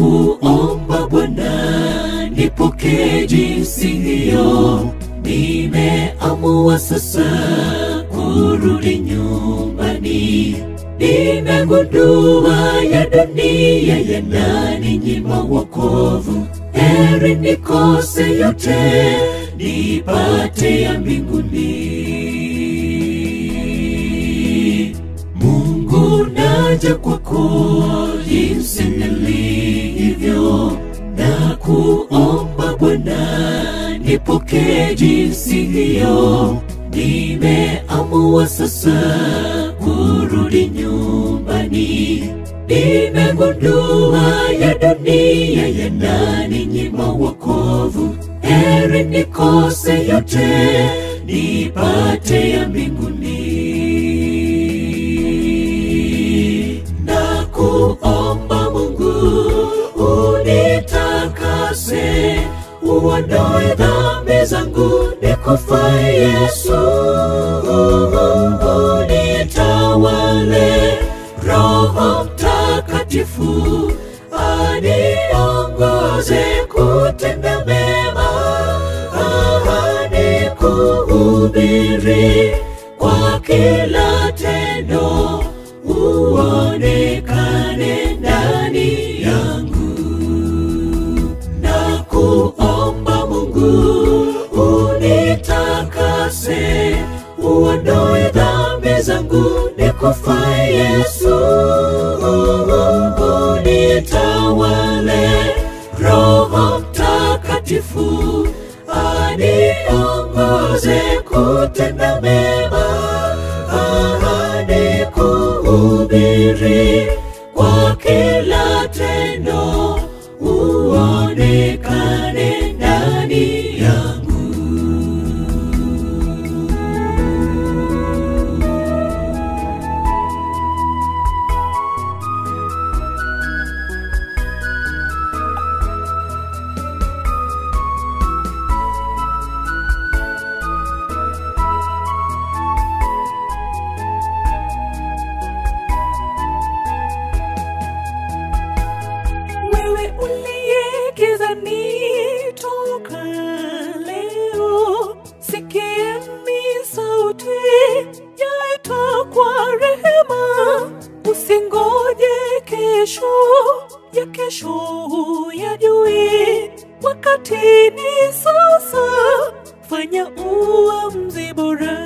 kuomba Bwana, nipokee jinsi hiyo. Nimeamua sasa kurudi nyumbani. Nimegundua ya dunia yananinyima wokovu. Heri nikose yote nipate ya mbinguni. Mungu naja kwako jinsi nilivyo, na kuomba Bwana, nipokee jinsi hiyo. Nimeamua sasa kurudi nyumbani. Nimegundua ya dunia yananinyima wokovu. Heri nikose yote nipate ya mbinguni. Na kuomba Mungu unitakase, uondoe dhambi zangu, nikufae Yesu, unitawale Roho Mtakatifu aniongoze kutenda mema, ahadi kuhubiri kwa kila tendo, uonekane ndani yangu na kuomba Mungu unitakase, uondoe dhambi zangu, nikufae Yesu, unitawale Roho Mtakatifu aniongoze kutenda mema, ahadi kuhubiri kwa kila tendo, uonekane ndani yangu. Wewe uliye gizani toka leo, sikieni sauti yaita kwa rehema. Usingoje kesho ya kesho yajui, wakati ni sasa. Fanya uamuzi bora.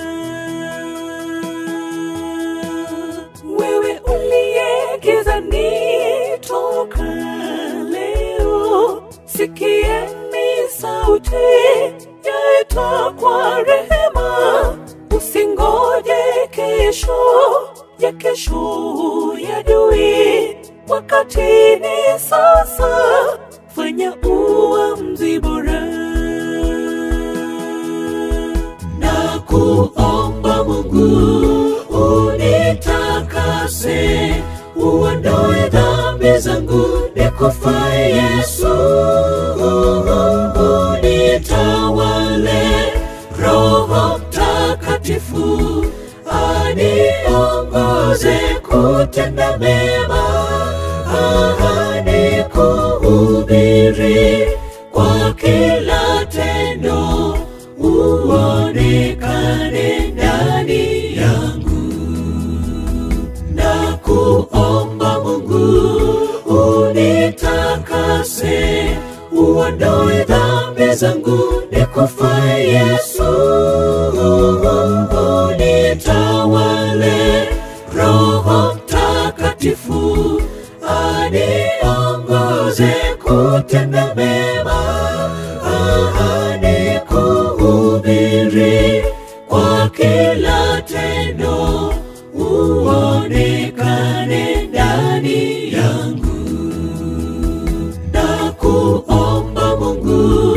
Wewe uliye gizani toka leo, sikieni sauti yaita kwa rehema. Usingoje kesho ya kesho yajui, wakati ni sasa. Fanya uamuzi bora na kuomba Mungu unitakase, uondoe dhambi zangu, nikufae Yesu, unitawale Roho Mtakatifu aniongoze kutenda mema, ahadi kuhubiri kwa kila tendo, uonekane ndani yangu na kuomba Mungu unitakase, uondoe dhambi zangu, nikufae Yesu, unitawale Roho Mtakatifu aniongoze kutenda mema, ahadi kuhubiri kwa kila tendo, uonekane ndani yangu na kuomba Mungu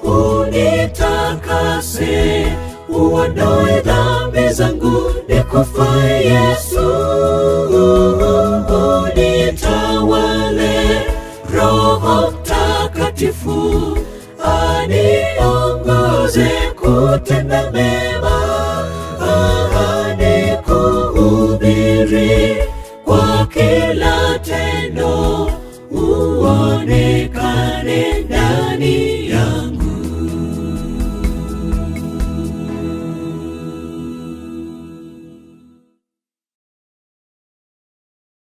unitakase, uondoe dhambi zangu, nikufae Yesu, unitawale Roho Mtakatifu aniongoze kutenda mema, ahadi kuhubiri kwa kila tendo, uonekane